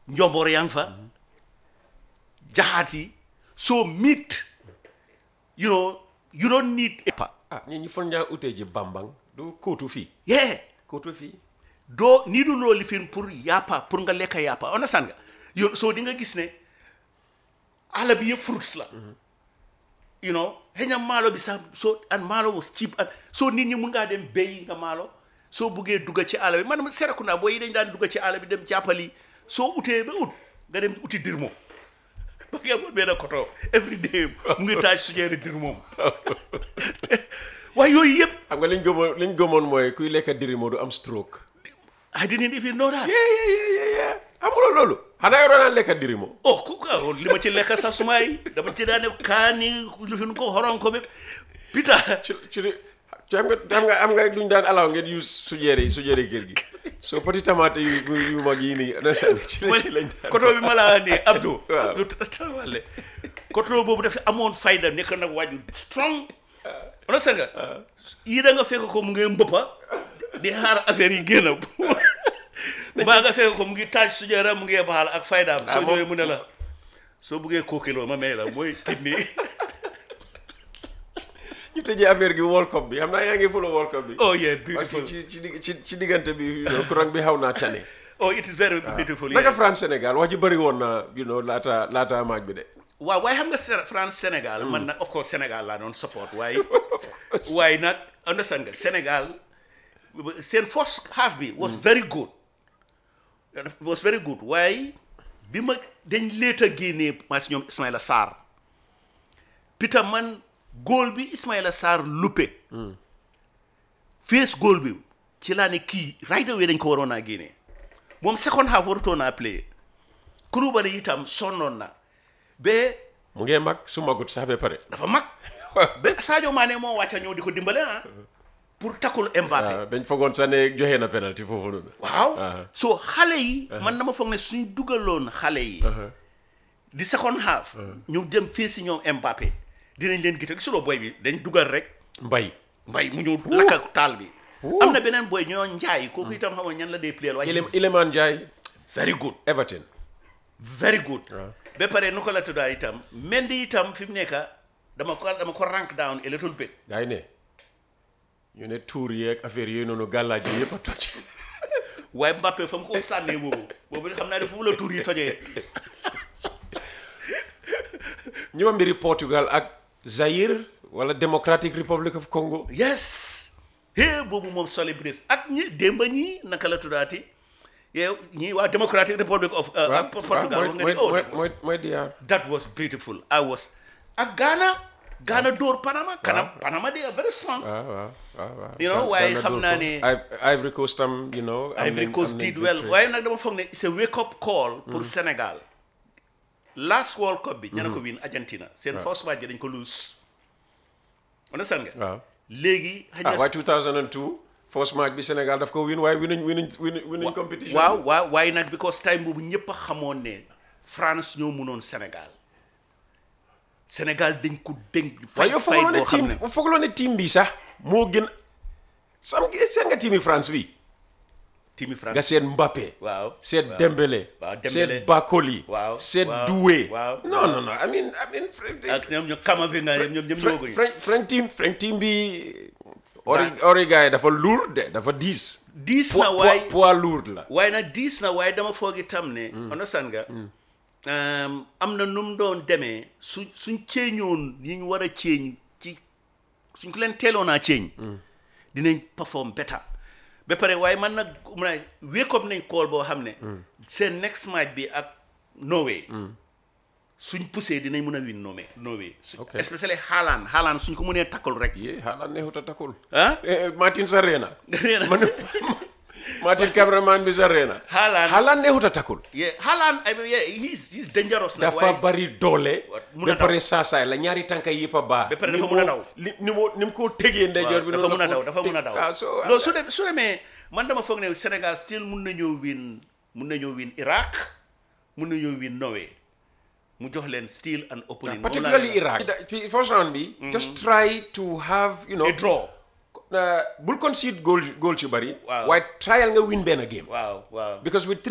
njomboor yaa ngi fa jaxaat yi so meat you know you don't need a ah ñi ñu fon ñaa utee ji bambang du kóotu fii yeah kóotu fii doo nii du loolu lifin pour yàppa pour nga lekka yàppa understand nga yow soo di nga gis ne àll bi yëpp fruits la you know xëy na maalo bi sax soo and maalo was cheap and soo nit ñi mun ngaa dem béy nga maalo soo buggee dugga ci àll bi man Serekunda booy yi dañ daan dugga ci àll bi dem jàppali soo utee ba ut nga dem uti dir moom ba ngeen amoon benn koto every day mu ngi taaj suñeeri dir moom waaye yooyu yëpp xam nga liñ gëmoon liñ gëmoon mooy kuy lekka diri moo du am stroke I didn't even know that yee yee yee yee yee amuloo loolu xanaa yoroo naan lekka diri moo oh ku ka li ma ci lekk sax suma yi dama ci daan def kaani lu fi nu ko xoron ko bépp pita ci ci ci xam nga xam nga am nga luñ daan alaw ngeen use sujeere yi sujeere kër gi soo poti tomate yu yu mag yi nii na sànni ci la ci lañ daan koto bi ma laa ne Abdou Waaw. Abdou tawale koto boobu dafa amoon fayda nekk nag waaju strong ona sa nga yii da nga fekk ko mu ngi mbëppa di xaar affaire yi génn mbaa nga fekk ko mu ngi taaj sujeera mu ngi baxal ak faydaam soo moom- ñëwee mu ne la soo buggee kookiloo ma may la mooy kidney ñu tëjee affaire gi World Cup bi xam naa yaa ngi follow World Cup bi oh yeah parce que beautiful ci ci dig- ci ci diggante bi you know, courant bi xaw naa tane oh it is very beautiful naka yeah. France Sénégal wax ji bëri woon na you know laata laata maaj bi de waaw waaye xam nga Sé- France Sénégal man nag of course Sénégal laa doon support waaye waaye nag understand nga Sénégal seen first half bi was very good was very good waaye bi ma dañ leet a génnee maa si ñoom Ismaïla Sarr Peter man góol bi Ismaïla Sarr luppe face góol bi ci laa ne kii right away dañ ko waroon a génnee moom second half warutoon a play Koulibaly itam sonnoon na ba mu ngee mag su magut sax ba pare dafa mag ba Sadio Mané moo wàcca ñëw di ko dimbale ah pour takkul Mbappé waaw dañ fogoon sax ne joxe na penalty foofu noonu waaw Ah. so xale yi man dama foog ne suñ dugaloon xale yi di second half ñu dem fii si ñoom Mbappé dinañ leen gite gisuloo boy bi dañ dugal rek mbay mbay mu ñëw lakka taal bi am na beneen boy ñoo njaay kooku itam xam nga ñan la dee player waaye Ile- Iliman Ndiaye very good Everton very good Waaw. ba pare nu ko la tuddaa itam Mendy itam fi mu nekk dama ko dama ko rank down a little bit gaa yi ne ñu ne tuur yeeg affaire yooyu noonu gàllaaj yi yëpp a toj waaye Mbappé fa mu ko sànnee boobu boobu xam naa ne foofu la tur yi tojee ñu ma mbiri Portugal ak Zaire wala Democratic Republic of Congo yes hé boobu moom celebrate ak ñi démba ñii naka la tuddaati yow ñii waa Democratic Republic of uh, waaw uh, Portugal waaw wax nga mooy ni oh mooy that mooy was, mooy diyaar that was beautiful I was ak Ghana Ghana dóor Panama kanam Panama they are very strong waaw waaw waaw waaw You know, Ghana waaye dóor xam ko. naa ne- I- Ivory Coast tam you know am Ivory nañ- Coast am nañ did well victory. waaye nag dama foog ne it's a wake up call pour Sénégal last World Cup bi ña ne ko win Argentina seen first match bi dañ ko lose understand nga waaw léegi xëy ah na waaye 2002 first match bi Sénégal daf ko win waaye winuñ winuñ winuñ winuñ competition waaw waaw waaye nag because time boobu ñëpp a xamoon ne France ñoo mënoon Sénégal Sénégal dañ ko dénk waaye fay yow fay foogaloo ne boo xam team ne foogaloo ne team bi sax moo gën sam seen nga team yi France bi timi nga France seet Mbappé waaw seet waaw. Dembélé waaw Dembélé. seet Bakoli Waaw, seet waaw, Doué waaw, non non non I mean I mean ak ñoom ñoom Camavinga ñoom ñoom ñoom ñoo French French team French team bi ori ori gars yi dafa lourd de dafa diis diis poids na waay poids- poids lourd la waaye nag diis na waaye dama foog itam ne understand nga um, am na nu mu doon demee su suñ ceeñoon yi ñu war a ceeñ ci suñ ko leen teeloon a ceeñ dinañ perform better ba pare waaye man nag mun a wake up nañ call boo xam ne seen next match bi ak Norway suñ poussé dinañ mën a win Norway Norway su- Ok. especially Haaland Haaland suñ ko mënee tackle rek yee xaaral neexut a takkul ah Eh, eh, Martin Sarena nee na man Martin cameraman bi Sarena Haaland Haaland neexut a takkul yeah Haaland I mean, yeah, he's he's dangerous na dafa waaye- bari doole mun a ba pare saasaay la ñaari tànka yëpp a baax Ba pare Ni dafa mun a moo- daw. li ni mu ni mu ko tegee ndeyjoor bi dafa noonu mun a la daw ko dafa mun a teg- daw ah, so loolu su dem su demee man dama foog ne Sénégal still mun nañoo win mun nañoo win Iraq mun nañoo win Norway mu jox leen still an opening particularly Iraq ci first round bi just try to have you know a draw uh, bul concede goal goal ci bari Waaw. waaye trial nga win benn game waaw waaw because with